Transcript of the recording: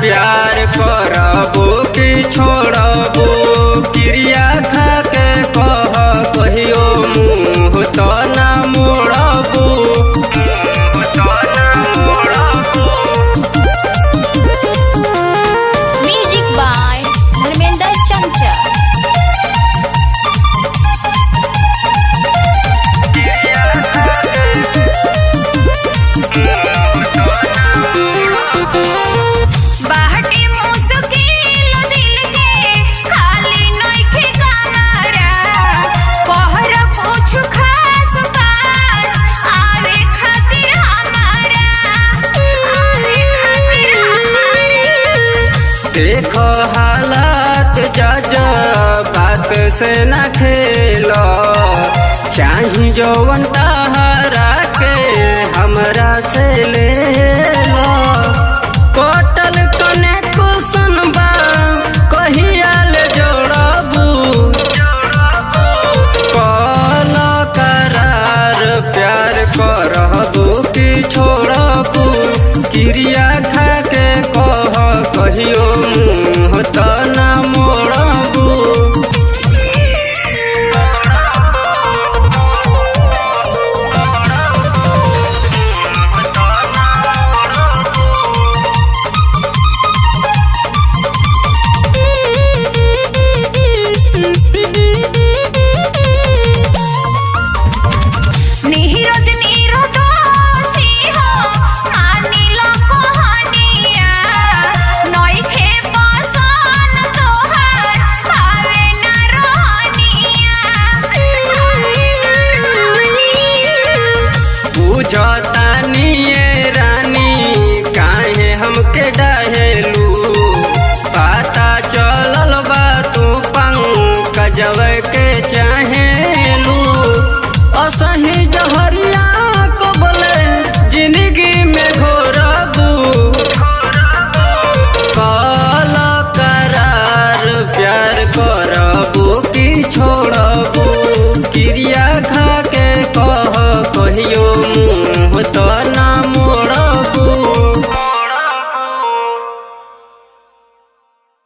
प्यार करबो कि छोड़बो क्रिया खा के कह कहियो मुँह तो ना मोड़बो मुँह तो ना मोड़बो म्यूजिक बाय धर्मेंद्र चंचल बाहटी मुश्किल दिल के खाली नइखे कमरा कहर कुछ खास बात आवे खातिर हमारा आवे खातिर हमारा देख हालात जज बात से न खेल चाही जौवन तहरा के हमरा से ले लो कटल कने कुसन बा कहिया ले जोड़बू कल करार प्यार करबू कि छोड़बू क्रिया खा के कह कहियो मुँह त ना मोड़बू नीरज नीरदोषी हो मानिल कहानिया नइखे पसन तोहार भावे ना रहनिया बुझतानी ये रानी काहे हमके डहेलू पता चलल बा तू पंकजव के चाहेलू असही जहरिया को बोले जिंदगी में घोरबू कल करार प्यार करबू कि छोड़बू क्रिया खा के कह कहियो मुँह तो ना